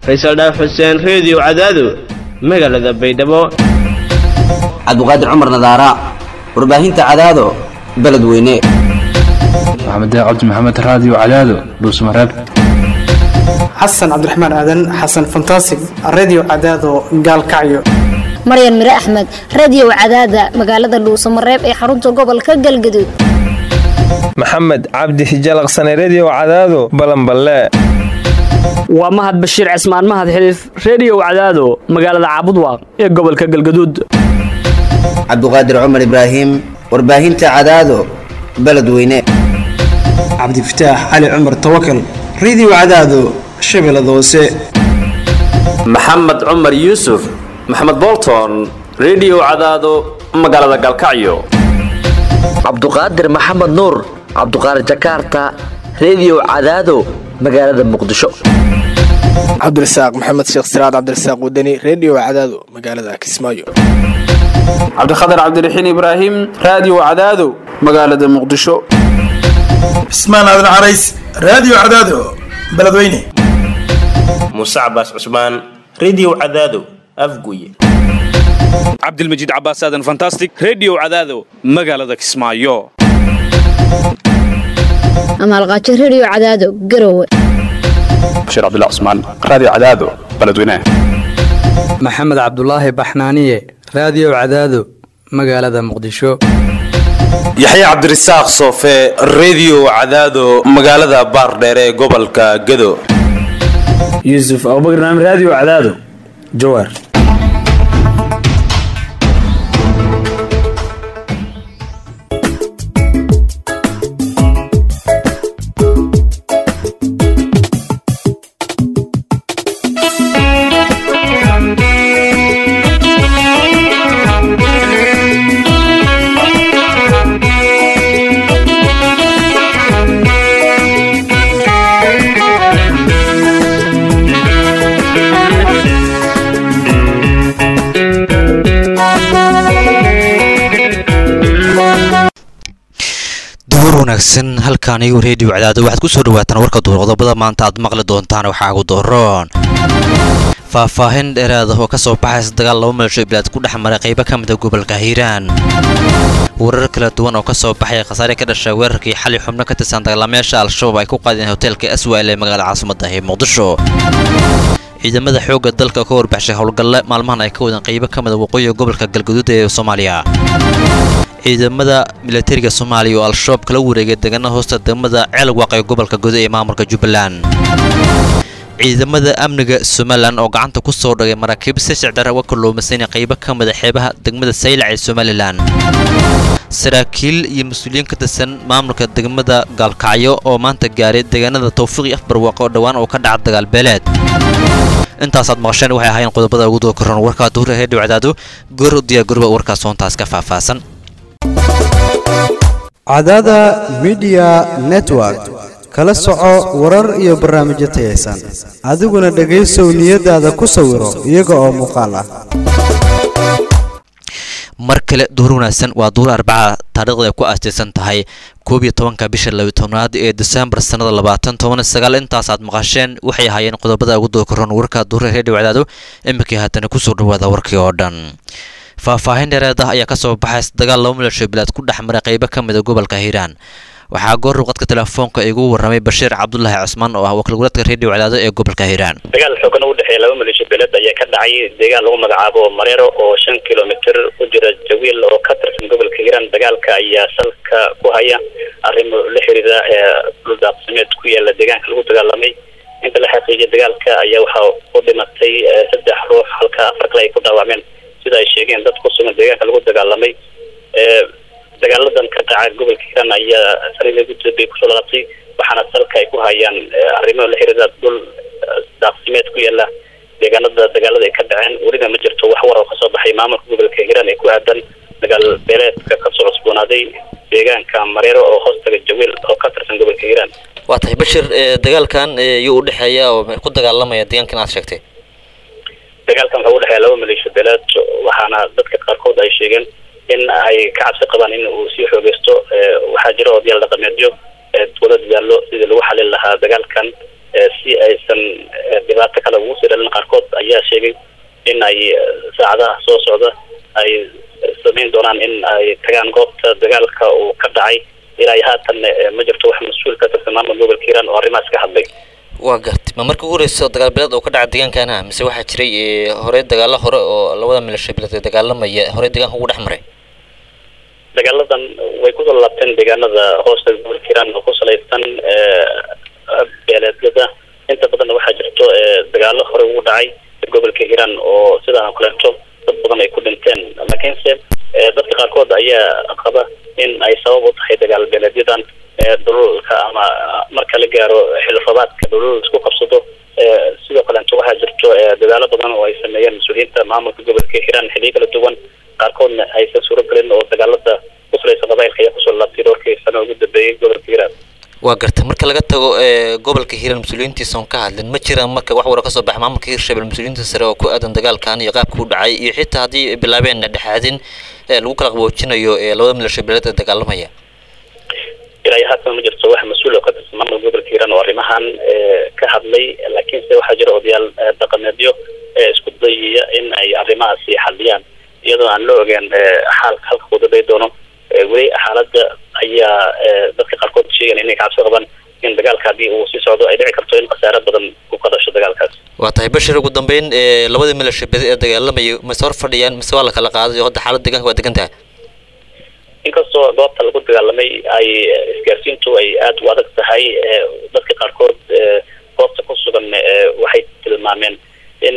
faysal dhaaf xuseen reediyo cadaado magaalada baydhabo cabduqaadir cumar nadaara warbaahinta cadaado beledweyne maxamed cabdi maxamed raadiyo cadaado dhuusmareeb xasan cabdiraxmaan aadan xasan fantasig redio cadaado gaalkacyo maryan mire axmed radio cadaada magaalada dhuusamareeb ee xarunta gobolka galgaduud maxamed cabdi hijalaqsane redio cadaado balanballe waa mahad bashiir cismaan mahad xiliif reediyo cadaado magaalada caabudwaaq ee gobolka galgaduud cabduqaadir cumar ibraahim warbaahinta cadaado beledweyne cabdifataax cali cumar tawakal redio cadaado shabeellada hoose maxamed cumar yuusuf maxamed bolton redio cadaado magaalada galkacyo cabduqaadir maxamed nuur cabduqaadir jakarta redio cadaado magaalada muqdisho cabdirasaaq maxamed sheekh siraad cabdirasaaq wadani redio cadaado magaalada kismaayo cabdikhatar cabdiraxiin ibraahim raadiyo cadaado magaalada muqdisho cismaan aadan carays raadiyo cadaado beledweyne muuse cabaas cusmaan redio cadaado afguye cabdilmajiid cabaas aadan fantastic redio cadaado magaalada kismaayo amaalqaajo redio cadaado garowe bashiir cabdilla cusmaan raadiyo cadaado beledweyne maxamed cabdulaahi baxnaaniye raadiyo cadaado magaalada muqdisho yaxya cabdirasaaq soofe redio cadaado magaalada baardheere ee gobolka gado yuusuf abubakar naam raadiyo cadaado jawaar wanaagsan halkaan igu reediyo cadaado waxaad ku soo dhawaataan warka duurqodobada maanta aad maqli doontaan waxaa ugu dooroon faahfaahin dheeraada oo ka soo baxaysa dagaal laba meelsho bilaad ku dhex maray qaybo ka mida gobolka hiiraan warar kala duwan oo ka soo baxay khasaare ka dhashay weerarkii xali xubno ka tirsan dagaalamayaasha al-shabaab ay ku qaadeen hoteelka aswal ee magaalada caasimada ee muqdisho ciidamada xoogga dalka ka warbaxshay howlgalle maalmahan ay ka wadeen qaybo ka mida waqooyiga gobolka galgaduud ee soomaaliya ciidamada milatariga soomaaliya oo al-shabaab kala wareegay degana hoosta degmada ceelwaaq ee gobolka gudo ee maamulka jubbaland ciidamada amniga somalilan oo gacanta ku soo dhagay maraakiib si sicdar uga kalluumaysanay qaybo ka mida xeebaha degmada saylac ee somalilan saraakiil iyo mas-uuliyiin ka tirsan maamulka degmada gaalkacyo oo maanta gaaray deegaanada tawfiiqi afbarwaaqo oo dhowaan oo ka dhaca dagaalbeeleed intaasaad maqasheen waxay ahaayeen qodobada ugu doo karoon warkaa duhura reediyo cadaado goor u diyaar garoba warkaas soontaas ka faahfaahsan cadaada midiya network kala soco warar iyo barnaamijyo tayaysan adiguna dhegaysow niyadaada ku sawiro iyaga oo muuqaal ah mar kale duhur wanaagsan waa duhur arbaca taariikhda ay ku aastaysan tahay koob iyo tobanka bisha labiyo tobnaad ee desembar sannada labaatan toban sagaal intaasaad maqasheen waxay ahaayeen qodobada ugu doo karoon warka duhura reediyo cadaado iminkii haatana kusoo dhawaada warkii oo dhan faahfaahin dheereed ah ayaa ka soo baxaysa dagaal laba milasho bilaad ku dhex maray qaybo ka mida gobolka hiiraan waxaa goor ruqadka telefoonka igu warramay bashiir cabdulaahi cusmaan oo ah wakiilgoleedka reediyo cadaado ee gobolka hiiraan dagaal xoogan u dhexeeya laba maleesho beeleed ayaa ka dhacay deegaan lagu magacaabo mareero oo shan kilomitir u jira jawiil oo ka tirsan gobolka hiiraan dagaalka ayaa salka ku haya arrimo la xiriira dhul daaqsimeed ku yaala deegaanka lagu dagaalamay inta la xaqiijiyay dagaalka ayaa waxaa u dhimatay saddex ruux halka afar kale ay ku dhaawacmeen sida ay sheegeen dad ku sugan deegaanka lagu dagaalamay dagaaladan ka dhaca gobolka hiiraan ayaa sariida guddood bay kusoo lalaabtay waxaana salka ay ku hayaan arrimo la xiriira dhul daaqsimeed ku yaala deegaanada dagaalada ay ka dhaceen weliba ma jirto wax war oo kasoo baxay maamulka gobolka hiiraan ee ku aadan dagaal beeleedka kasoo cusboonaaday deegaanka mareero oo hoostaga jawiil oo ka tirsan gobolka hiiraan waa tahay bashir dagaalkan yuu u dhexeeya oo ku dagaalamaya deegaankan aad sheegtay dagaalkan wuxuu u dhexeeya laba maleesho beeleed waxaana dadka qaarkood ay sheegeen in ay ka cabsi qabaan in uu sii xoogeysto waxaa jira odayaal dhaqameedyo wada dadaalo sidii lagu xalin lahaa dagaalkan si aysan dhibaato kale ugu sii dhalin qaarkood ayaa sheegay in ay saacadaha soo socda ay samayn doonaan in ay tagaan goobta dagaalka uu ka dhacay ilaa iyo haatan ma jirto wax mas-uul ka tirsan maamul gobolka hiiraan oo arrimahaas ka hadlay waa gartay ma markii ugu horeyso dagaal bileed oo ka dhaca deegaankana mise waxaa jiray horey dagaalo hore oo labada milasho bileed ee dagaalamaya horey deegaanka ugu dhex maray dagaaladan way kusoo laabteen deegaanada hoosta gobolka hiiraan oo ku salaysan beeleedyada inta badanna waxaa jirto dagaalo hore ugu dhacay gobolka hiiraan oo sidaan oo kaleeto dad badan ay ku dhinteen laakiinse dadka qaarkood ayaa qaba in ay sabab u tahay dagaal beeleedyadan dhululka ama marka la gaaro xilrabaadka dhulul isku qabsado sidoo kaleeto waxaa jirto dadaalo badan oo ay sameeyeen mas-uuliyiinta maamulka gobolka hiiraan xiliyo kala duwan qaarkoodna aysan suuro gelin oo dagaalada ku salaysan qabailka ayaa kusoo laabtay dhowrkii sano ugu dambeeyey gobolka hiiraan waa gartay marka laga tago gobolka hiiraan mas-uuliyiintiisa oon ka hadlin ma jiraan marka wax wara kasoo baxa maamulka hiirshabel mas-uuliyiinta sare oo ku aadan dagaalkan iyo qaabka u dhacay iyo xitaa haddii ay bilaabeen dhexaadin lagu kala qaboojinayo labada milasho bileed ee dagaalamaya ilaa iyo haatan ma jirto wax mas-uul oo ka tirsan maamulka gobolka hiiraan oo arrimahan ka hadlay laakiinse waxaa jira odayaal dhaqameedyo isku dayaya in ay arrimahaasi xaliyaan iyadoo aan la ogeen xaalka halka kudaday doono weli xaaladda ayaa dadka qaarkood sheegan inay kacabsi qabaan in dagaalka haddii uu sii socdo ay dhici karto in khasaare badan ku ka dhasho dagaalkaas waa tahay bashir ugu dambeyn labadii milasho bedi ee dagaalamaya mase hor fadhiyaan mise waa la kala qaaday oo hadda xaalada deegaanka waa degan tahay inkastoo goobta lagu dagaalamay ay isgaarsiintu ay aada u adag tahay dadka qaarkood goobta ku sugan waxay tilmaameen in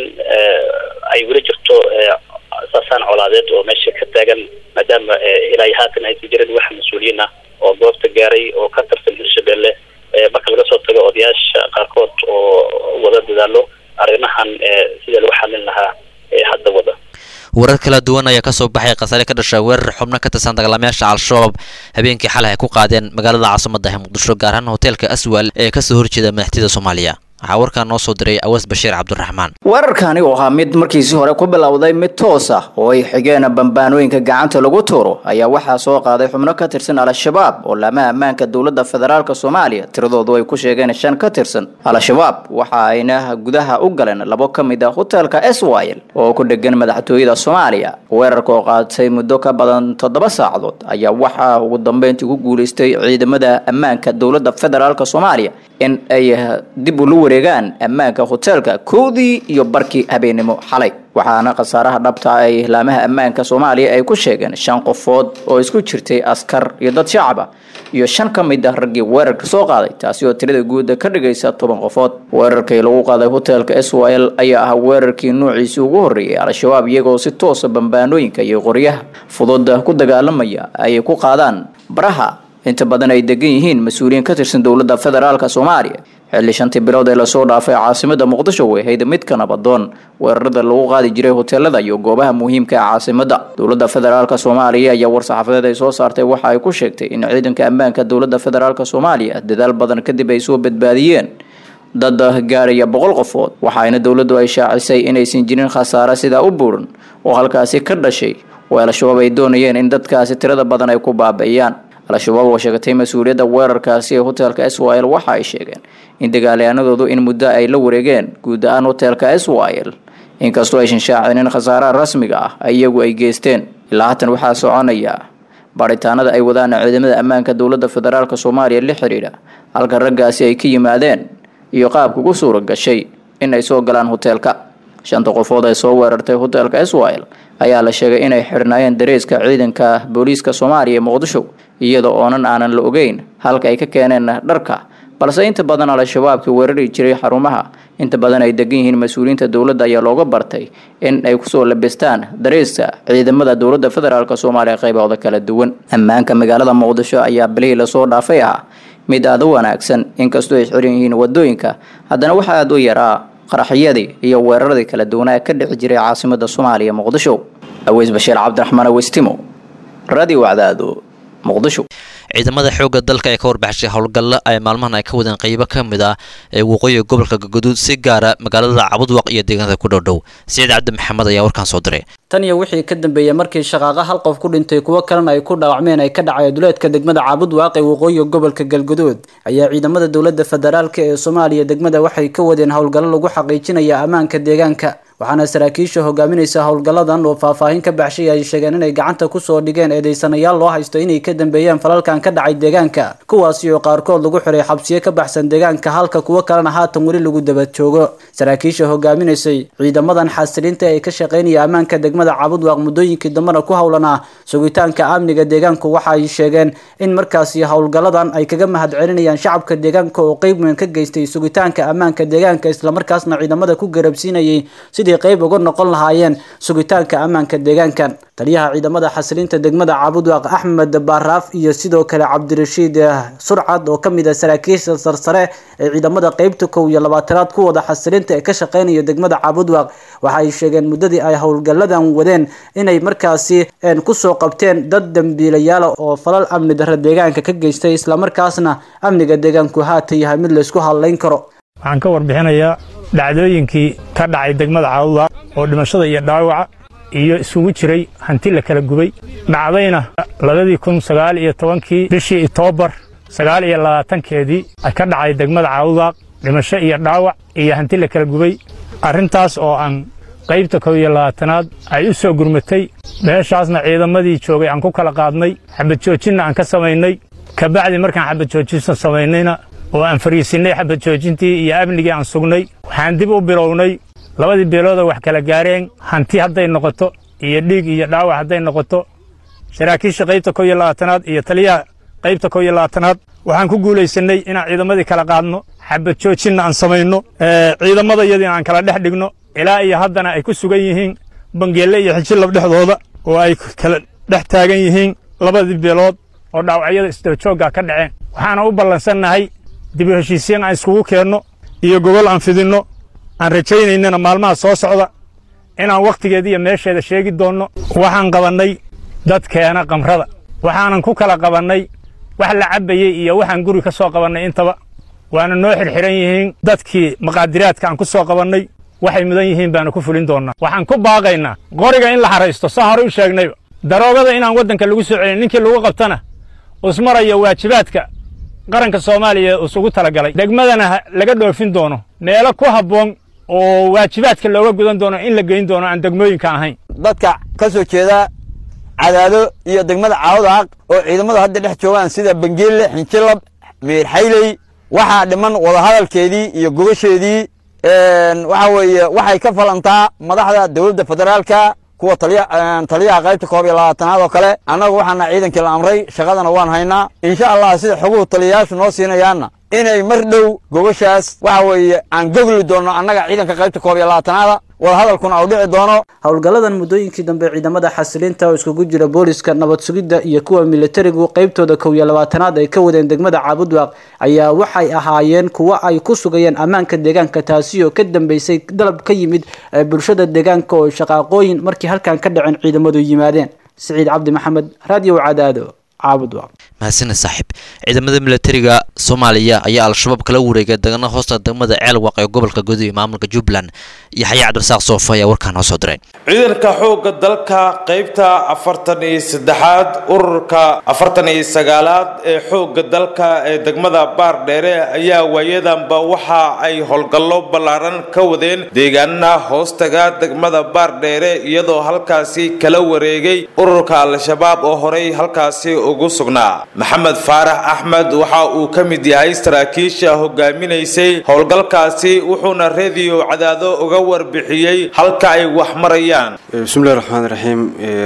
ay weli jirto saasaan colaadeed oo meesha ka taagan maadaama ilaa iyo haatan aysan jirin wax mas-uuliyiin ah oo goobta gaaray oo ka tirsan hirshabelle marka laga soo tago odayaasha qaarkood oo wada dadaalo arrimahan sidii lagu xalin lahaa hadda wada warar kala duwan ayaa kasoo baxay khasaare ka dhasha weerar xubno ka tirsan dagaalamayaasha al-shabaab habeenkii xalay ay ku qaadeen magaalada caasimada ee muqdisho gaar ahaan hoteelka aswal ee kasoo horjeeda madaxtooyada soomaaliya waxaa warkaan noo soo diray awas bashiir cabdiraxmaan weerarkani oo ahaa mid markiisii hore ku bilowday mid toos ah oo ay xigeen bambaanooyinka gacanta lagu tuuro ayaa waxaa soo qaaday xubno ka tirsan al-shabaab oo laamaha ammaanka dowladda federaalk soomaaliya tiradoodu ay ku sheegeen shan ka tirsan al-shabaab waxa ayna gudaha u galeen labo ka mid ah hoteelka swil oo ku dhegan madaxtooyada soomaaliya weerarka oo qaatay muddo ka badan toddoba saacadood ayaa waxaa ugu dambeyntii ku guulaystay ciidamada ammaanka dowladda federaalk soomaaliya in ay dib ula wareegaan ammaanka hoteelka kowdii iyo barkii habeenimo xalay waxaana khasaaraha dhabta ay laamaha ammaanka soomaaliya ay ku sheegeen shan qofood oo isku jirtay askar iyo dad shacab ah iyo shan ka mid ah raggii weerarka soo qaaday taasi oo tirada guuda ka dhigaysa toban qofood weerarkii lagu qaaday hoteelka swil ayaa ahaa weerarkii nuuciisii ugu horreeyay al-shabaab iyagoo si toosa bambaanooyinka iyo qoryaha fudud ku dagaalamaya ay ku qaadaan baraha inta badan ay degan yihiin mas-uuliyiin ka tirsan dowladda federaalk soomaaliya xilli shantii bilood ee lasoo dhaafay caasimada muqdisho way ahayd midka nabadoon weerarada lagu qaadi jiray hoteelada iyo goobaha muhiimka ee caasimada dowladda federaalk soomaaliya ayaa war-saxaafadeed ay soo saartay waxa ay ku sheegtay in ciidanka ammaanka dowladda federaalk soomaaliya dadaal badan kadib ay soo badbaadiyeen dad gaaraya boqol qofood waxaana dowladdu ay shaacisay inaysan jirin khasaare sidaa u buuran oo halkaasi ka dhashay oo al-shabaab ay doonayeen in dadkaasi tirada badan ay ku baabi'iyaan al-shabaab oo sheegatay mas-uuliyadda weerarkaasi ee hoteelka swil waxa ay sheegeen in dagaalyahanadoodu in muddo ay la wareegeen guud ahaan hoteelka swil inkastoo aysan shaacinin khasaaraha rasmiga ah iyagu ay geysteen ilaa haatan waxaa soconaya baaritaanada ay wadaan ciidamada ammaanka dowladda federaalk soomaaliya la xidhiidha halka raggaasi ay ka yimaadeen iyo qaabka ku suura gashay in ay soo galaan hoteelka shanta qofood ay soo weerartay hoteelka swil ayaa la sheegay inay xidhnaayeen dareeska ciidanka booliiska soomaaliya ee muqdisho iyada oonan aanan la ogeyn halka ay ka keeneen dharka balse inta badan al-shabaabkii weerari jiray xarumaha inta badan ay degan yihiin mas-uuliyiinta dowladda ayaa looga bartay in ay kusoo labistaan dareeska ciidamada dowladda federaalk soomaaliya qaybahooda kala duwan ammaanka magaalada muqdisho ayaa bilihii lasoo dhaafay ah mid aada u wanaagsan inkastoo ay xiran yihiin wadooyinka haddana waxaa aada u yaraa qaraxyadii iyo weeraradii kala duwanaa ka dhici jiray caasimada soomaaliya muqdisho aweys bashiir cabdiraxmaan awestimo radio wacdaado muqdisho ciidamada xoogga dalka ee ka warbaxshay howlgalla ay maalmahan ay ka wadeen qaybo ka mid ah ee waqooyiga gobolka galgaduud si gaara magaalada cabudwaq iyo deegaanada ku dhowdhow siciid cabdi maxamed ayaa warkaan soo diray tan iyo wixii ka dambeeyey markii shaqaaqa hal qof ku dhintay kuwo kalena ay ku dhaawacmeen ay ka dhacay duleedka degmada caabudwaaq ee waqooyiga gobolka galgaduud ayaa ciidamada dowladda federaalk ee soomaaliya degmada waxay ka wadeen howlgallo lagu xaqiijinaya ammaanka deegaanka waxaana saraakiisha hogaaminaysa howlgalladan oo faahfaahin ka baxshay ay sheegeen inay gacanta kusoo dhigeen eedeysanayaal loo haysto inay ka dambeeyeen falalkan ka dhacay deegaanka kuwaasi oo qaarkood lagu xiray xabsiyo ka baxsan deegaanka halka kuwo kalena haatan weli lagu daba joogo saraakiisha hogaaminaysay ciidamadan xasilinta ee ka shaqeynaya ammaanka degmada cabudwaaq muddooyinkii dambena ku howlanaa sugitaanka amniga deegaanku waxa ay sheegeen in markaasi howlgalladan ay kaga mahad celinayaan shacabka deegaanka oo qeyb weyn ka geystay sugitaanka ammaanka deegaanka islamarkaasna ciidamada ku garabsiinayay sidii qayb uga noqon lahaayeen sugitaanka ammaanka deegaankan taliyaha ciidamada xasilinta degmada caabudwaaq axmed baaraaf iyo sidoo kale cabdirashiid surcad oo kamid ah saraakiisha sarsare ee ciidamada qeybta kow iyo labaatanaad ku wada xasilinta ee ka shaqeynaya degmada caabudwaaq waxa ay sheegeen muddadii ay howlgalladan wadeen inay markaasi kusoo qabteen dad dambiilayaala oo falal amni darra deegaanka ka geystay islamarkaasna amniga deegaanku haata yahay mid laysku hadlayn karo waxaan ka warbixinayaa dhacdooyinkii ka dhacay degmada caawudwaaq oo dhimashada iyo dhaawaca iyo isugu jiray hanti la kala gubay dhacdayna labadii kun sagaal iyo tobankii bishii itoobar sagaal iyo labaatankeedii ka dhacay degmada caawudwaaq dhimasho iyo dhaawac iyo hanti la kala gubay arrintaas oo aan qaybta kow iyo labaatanaad ay u soo gurmatay meeshaasna ciidamadii joogay aan ku kala qaadnay xabad joojinna aan ka samaynay kabacdi markaan xabad joojinsa samaynayna oo aan fariisinnay xabad joojintii iyo amnigii aan sugnay waxaan dib u bilownay labadii beeloodoo wax kala gaareen hanti hadday noqoto iyo dhiig iyo dhaawac hadday noqoto saraakiisha qaybta kow iyo labaatanaad iyo taliyaha qaybta kow iyo labaatanaad waxaan ku guulaysannay inaan ciidamadii kala qaadno xabad joojinna aan samayno ciidamada iyadiina aan kala dhex dhigno ilaa iyo haddana ay ku sugan yihiin bangeelle iyo xijilab dhexdooda oo ay kala dhex taagan yihiin labadii beelood oo dhaawacyada isdabajoogga ka dhaceen waxaana u ballansannahay dib u heshiisiin aan iskugu keenno iyo gogol aan fidinno aan rajaynaynana maalmaha soo socda inaan wakhtigeeda iyo meesheeda sheegi doonno waxaan qabannay dadkeena qamrada waxaanan ku kala qabannay wax la cabbayey iyo waxaan guri ka soo qabannay intaba waana noo xirxiran yihiin dadkii maqaadiraadka aan ku soo qabannay waxay mudan yihiin baanu ku fulin doonnaa waxaan ku baaqaynaa qoriga in la haraysto saa hore u sheegnayba daroogada inaan waddanka lagu soo celin ninkii lagu qabtana usmaraya waajibaadka qaranka soomaaliya isugu talagalay degmadana laga dhoofin doono meelo ku habboon oo waajibaadka looga gudan doono in la geyn doono aan degmooyinka ahayn dadka ka soo jeeda cadaado iyo degmada caawdaaq oo ciidamadu hadda dhex joogaan sida bangeelle xinjilab meerxayley waxaa dhiman wadahadalkeedii iyo gobasheedii waxa weeye waxay ka falantaa madaxda dowladda federaalka kuwa taliyaha qaybta koob iyo labaatanaad oo kale annagu waxaana ciidankii la amray shaqadana waan haynaa insha allah sida xoguhu taliyayaashu noo siinayaanna inay mar dhow gobashaas waxa weeye aan gogli doonno annaga ciidanka qaybta koob iyo labaatanaada wadahadalkuna uu dhici doono howlgalladan muddooyinkii dambe ciidamada xasilinta oo iskugu jira booliska nabad sugidda iyo kuwa militarigu qaybtooda kow iyo labaatanaad ay ka wadeen degmada caabudwaaq ayaa waxay ahaayeen kuwo ay ku sugayeen ammaanka deegaanka taasi oo ka dambeysay dalab ka yimid bulshada deegaanka oo shaqaaqooyin markii halkan ka dhaceen ciidamadu yimaadeen siciid cabdi maxamed raadiyo cadaado caabudwaaq mahadsaned saaxiib ciidamada militariga soomaaliya ayaa al-shabaab kala wareegay degana hoosta degmada ceelwaq ee gobolka guud ee maamulka jubbaland iyo xayaa cabdirasaaq soofa ayaa warkaa noo soo diray ciidanka xoogga dalka qaybta afartan iyo saddexaad ururka afartan iyo sagaalaad ee xoogga dalka ee degmada baardheere ayaa waayadanba waxa ay howlgallo ballaaran ka wadeen deegaanada hoostaga degmada baardheere iyadoo halkaasi kala wareegay ururka al-shabaab oo horey halkaasi ugu sugnaa maxamed faarax axmed waxa uu ka mid yahay saraakiisha hogaaminaysay howlgalkaasi wuxuuna rediyo cadaado uga warbixiyey halka ay wax marayaan bismillahi raxmaan raxiim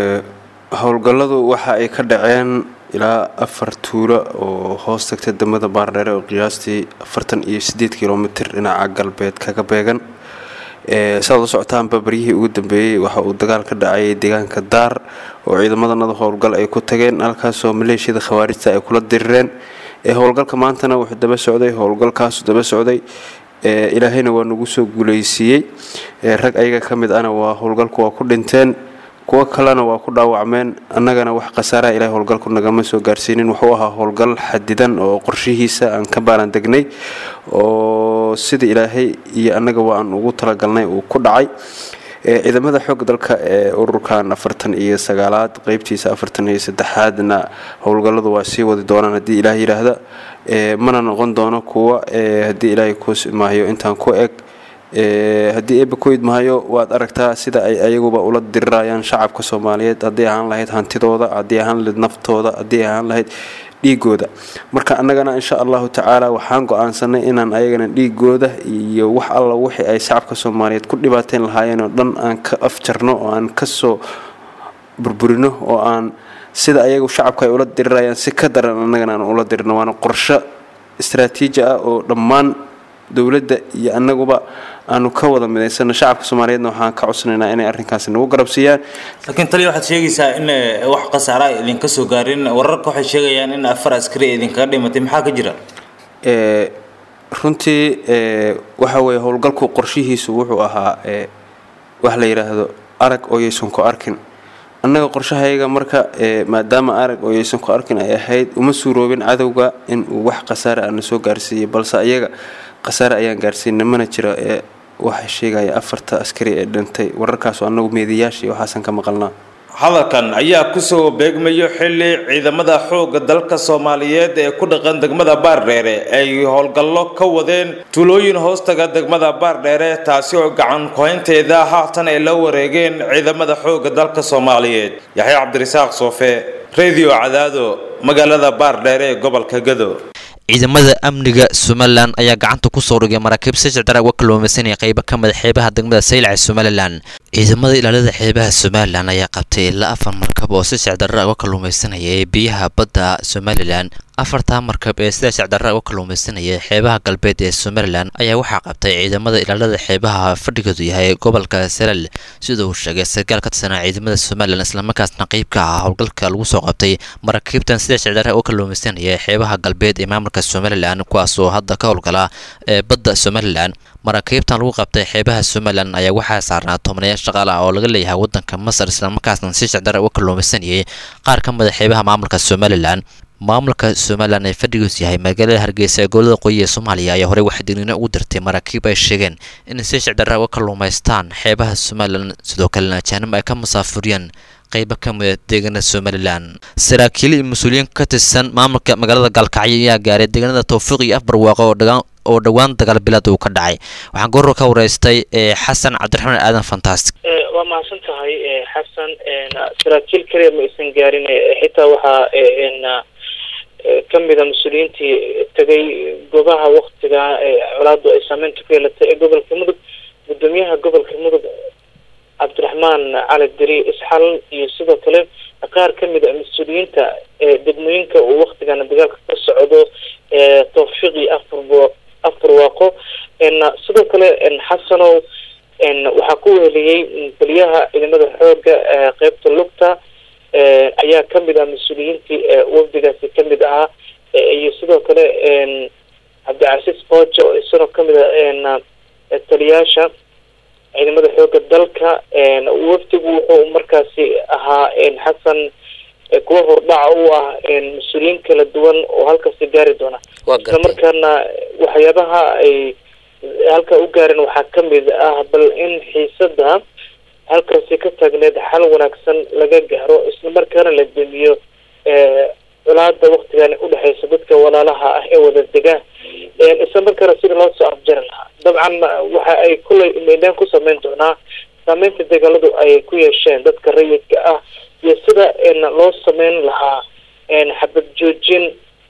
howlgalladu waxa ay ka dhaceen ilaa afar tuulo oo hoos tagta degmada baardheere oo qiyaastii afartan iyo sideed kilomitir dhinaca galbeed kaga beegan saad u socotaanba baryihii ugu dambeeyey waxa uu dagaal ka dhacay deegaanka daar oo ciidamadanada howlgal ay ku tageen halkaasoo maleeshiyada khawaarijta ay kula dirireen howlgalka maantana wuxuu daba socday howlgalkaasu daba socday ilaahayna waa nagu soo guuleysiiyey rag ayaga ka mid ana waa howlgalku waa ku dhinteen kuwo kalena waa ku dhaawacmeen annagana wax khasaaraha ilahay howlgalku nagama soo gaarsiinin wuxuu ahaa howlgal xadidan oo qorshihiisa aan ka baalan degnay oo sida ilaahay iyo annaga waa aan ugu talagalnay uu ku dhacay ciidamada xoogga dalka ee ururkan afartan iyo sagaalaad qeybtiisa afartan iyo saddexaadna howlgalladu waa sii wadi doonaan haddii ilaah yidhaahda mana noqon doono kuwa haddii ilaahay kuus maayo intaan ku eg haddii eeba ku idmahayo waad aragtaa sida ay ayaguba ula dirirayaan shacabka soomaaliyeed haddii ahaan lahayd hantidooda haddii ahaan lahayd naftooda haddii ahaan lahayd dhiigooda marka annagana insha allahu tacaala waxaan go-aansanay inaan ayagana dhiigooda iyo wax alla wixii ay shacabka soomaaliyeed ku dhibaateyn lahaayeen oo dhan aan ka afjarno oo aan kasoo burburino oo aan sida ayagu shacabka ay ula dirirayaan si ka daran annagana aan ula dirino waana qorsho istraatiiji ah oo dhammaan dowladda iyo annaguba aanu ka wada midaysano shacabka soomaaliyeedna waxaan ka codsanaynaa inay arrinkaasi nagu garabsiiyaan laakiin taliya waxaad sheegaysaa in wax khasaara ay idinka soo gaarin wararka waxay sheegayaan in afar askari ay idinkaga dhimatay maxaa ka jira runtii waxa weeye howlgalku qorshihiisu wuxuu ahaa wax la yidhaahdo arag oo yaysan ku arkin annaga qorshahayaga marka maadaama arag oo yaysan ku arkin ay ahayd uma suuroobin cadowga in uu wax khasaare aana soo gaarsiiyey balse ayaga khasaare ayaan gaarsiina mana jiro ee waxaa sheegaya afarta askari ee dhintay wararkaasoo annagu meediyaashii waxaasan ka maqalnaa hadalkan ayaa kusoo beegmayo xili ciidamada xoogga dalka soomaaliyeed ee ku dhaqan degmada baardheere ay howlgallo ka wadeen tuulooyin hoostaga degmada baardheere taasi oo gacan kuhaynteeda haatan ay la wareegeen ciidamada xoogga dalka soomaaliyeed yaxya cabdirasaaq soofe radio cadaado magaalada baardheere ee gobolka gado ciidamada amniga somalilan ayaa gacanta ku soo dhigay maraakiib si sicdara uga kalluumaysanaya qaybo ka mid xeebaha degmada saylac ee somalilan ciidamada ilaalada xeebaha somalilan ayaa qabtay ilaa afar markab oo si sicdarra uga kalluumaysanaya ee biyaha badda somalilan afartaa markab ee sida sicdarra uga kalluumaysanaya xeebaha galbeed ee somalilan ayaa waxaa qabtay ciidamada ilaalada xeebaha fadhigoodu yahay gobolka salal sida uu sheegay sarkaal ka tirsanaa ciidamada somalilan islamarkaasna qeyb ka ah howlgalka lagu soo qabtay maraakiibtan sida sicdarra uga kalluumaysanaya xeebaha galbeed ee maamulka somalilan kuwaasoo hadda ka howlgala ee badda somalilan maraakiibtan lagu qabtay xeebaha somalilan ayaa waxaa saarnaa tobnayaal shaqaal ah oo laga leeyahay wadanka masar islamarkaasna si sicdarra uga kalluumaysanayay qaar ka mida xeebaha maamulka somalilan maamulka somalilan ee fadhigiisu yahay magaalada hargeysa ee gobolada qoyi ee soomaaliya ayaa horey waxay digniino ugu dirtay maraakiib ay sheegeen inay si sicdarra uga kalluumaystaan xeebaha somalilan sidoo kalena ajaanib ay ka musaafuriyaan qaybo ka mida deegaanada somalilan saraakiil iyo mas-uuliyiin ka tirsan maamulka magaalada gaalkacyo ayaa gaaray deegaanada towfiiq iyo afbarwaaqo oo dhagaan oo dhowaan dagaal bilad uu ka dhacay waxaan goor ka wareystay xasan cabdiraxmaan aadan fantastic waa mahadsan tahay xasan saraakiil kaliya ma aysan gaarin xitaa waxaa ka mida mas-uuliyiintii tegay goobaha waktiga colaadu ay saameynta ku yeelatay ee gobolka mudug gudoomiyaha gobolka mudug cabdiraxmaan cali deri isxal iyo sidoo kale qaar ka mid a mas-uuliyiinta degmooyinka uu waktigana dagaalka ka socdo towfiiq iyo afar afar waaqo sidoo kale xasanow waxaa ku weheliyey taliyaha ciidamada xooga qeybta lugta ayaa ka mid ah mas-uuliyiintii wafdigaasi ka mid ahaa iyo sidoo kale cabdicasiis boojo oo isagoo ka mid a taliyaasha ciidamada xooga dalka wafdigu wuxuu markaasi ahaa xasan kuwa hordhaca u ah mas-uuliyiin kala duwan oo halkaasi gaari doona isla markaana waxyaabaha ay halka u gaareen waxaa ka mid ah bal in xiisada halkaasi ka taagneed xal wanaagsan laga gaaro isla markaana la demiyo colaada waktigan udhexeysa dadka walaalaha ah ee wada dega isla markaana sida loo soo afjari lahaa dabcan waxa ay kulay meydaan ku sameyn doonaa saameynta dagaaladu ay ku yeesheen dadka rayidka ah iyo sida loo sameyn lahaa xabad joojin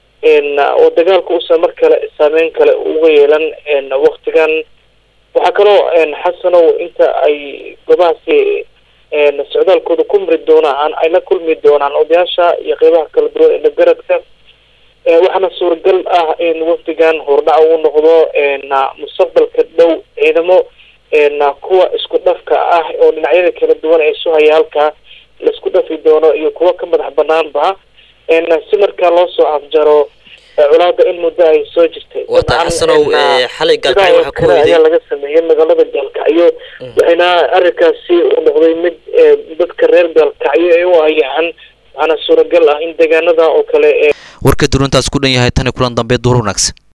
oo dagaalka uusan mar kale saameyn kale uga yeelan waktigan waxaa kaloo xasanow inta ay goobahaasi socdaalkooda ku mari doonaan ay la kulmi doonaan odayaasha iyo qeybaha kala duwan ee dhagaradka waxaana suuragal ah in wafdigan hordhac uu noqdo mustaqbalka dhow ciidamo kuwa isku dhafka ah oo dhinacyada kala duwan ee isu haya halkaa laisku dhafi doono iyo kuwa ka madax banaanba si markaa loo soo afjaro colaada in muddo ay soo jirtay wata xasanow xalay gaalkacyo waxaa ku ayaa laga sameeyey magaalada gaalkacyo waxayna arrinkaasi uu noqday mid dadka reer gaalkacyo ee u ayaan waxaana suuragal ah in deegaanada oo kale ee warka dulantaas ku dhan yahay tani kulan dambe duur wanaagsan